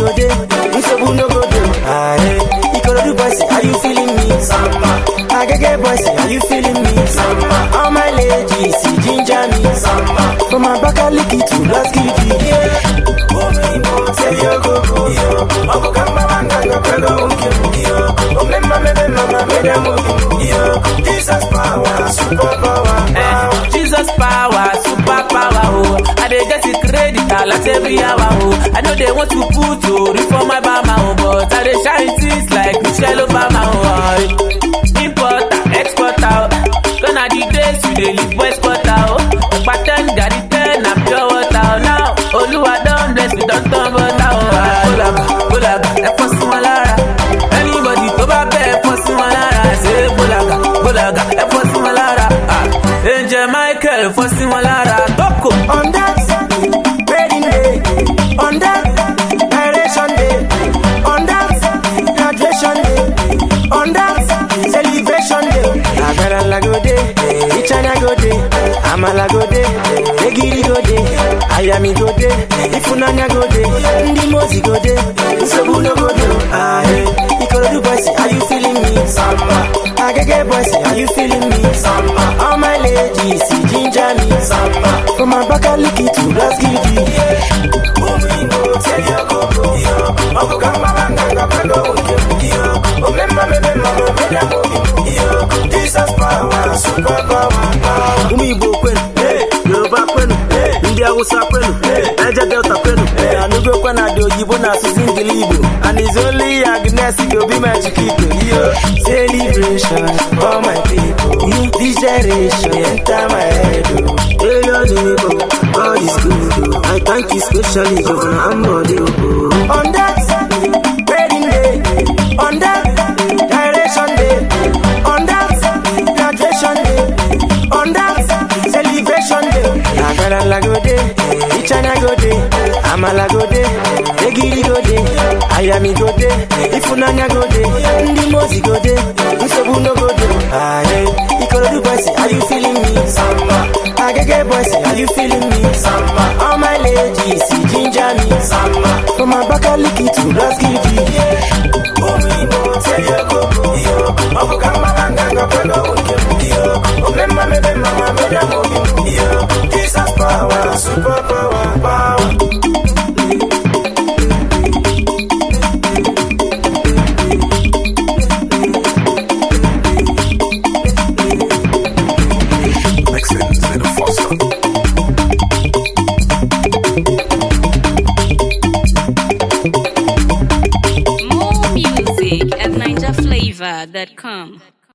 go dey, nsogbu no go dey. Aye, Ikorodu boys, are you feeling me? Samba. Agege boys, are you feeling me? Samba. All my ladies, ginger me. Samba. From Abakaliki to Las Gidi. Yeah. Omeibo, say yo go go yo. Ogo kamba wanga go kwego uke yo. Omemma mebe mama mede mugi yo. Jesus power, super power. Eh, Jesus power, super power, oh. I dey get it credit a lot every hour, oh. I know they want to put to reform my bama, oh, but I dey shine things like Michelle Obama, oh. Importer, exporter, oh. Gonna the days you dey live west quarter, oh. Pattern, gari ten, and pure water, oh. Now, Oluwa don bless me, don turn butter, oh. Ah, Bolaga, bolaga, ẹ fọ́ sí wọn lára. Anybody tó bá bẹ́ ẹ fọ́ sí wọn lára. Ṣé bolaga, bolaga, ẹ fọ́ sí wọn lára. Ah, Angel Michael fọ́ sí wọn lára. Tókò. On that wedding day, on that direction day, on that graduation day, on that celebration day. Agarala go day, Ichana go day, Amala go day, Egiri go day, Ayami go day, Ifunanya go day, Ndimozi go day, Nsobu no go day. Ah, hey, Ikorodu boys, are you feeling me? Samba. Agege boys, are you feeling me? Samba. All my ladies, ginger me. Samba. From Abakaliki to Las Gidi. Omeibo, tell your go go yo. Ogo kamba wanga go kwego uke yo. Omemma mebe mama mede mugi yo. Jesus power, super power, power. ụmụ igbo kwenu yoruba kwenu ndị awụsa kwenu naija delta kwenu anụgokwa na dị oyibo na asụsụ ngili igbo and is only agnes go be my chiquito yo Celebration for my people. This generation enter my head. Oh. hey your neighbor god is good oh. i thank you specially governor ambode oh. On that wedding day, on that direction day, on that graduation day, on that celebration day. Agarala go day, Ichana go day, Amala go day, Egiri go day, Ayami go day, Ifunanya go day, Ndimozi go day, Nsobu no go day. Ah, hey, Ikorodu boys, are you feeling me? Samba. Agege boys, are you feeling me? Samba. All my ladies, ginger me. Samba. From Abakaliki to Las Gidi. Omeibo, tell your go go yo. Ogo kamba wanga go kwego uke yo. Omemma mebe mama mede mugi yo. Jesus power, super power, power. More music at NinjaFlavor.com.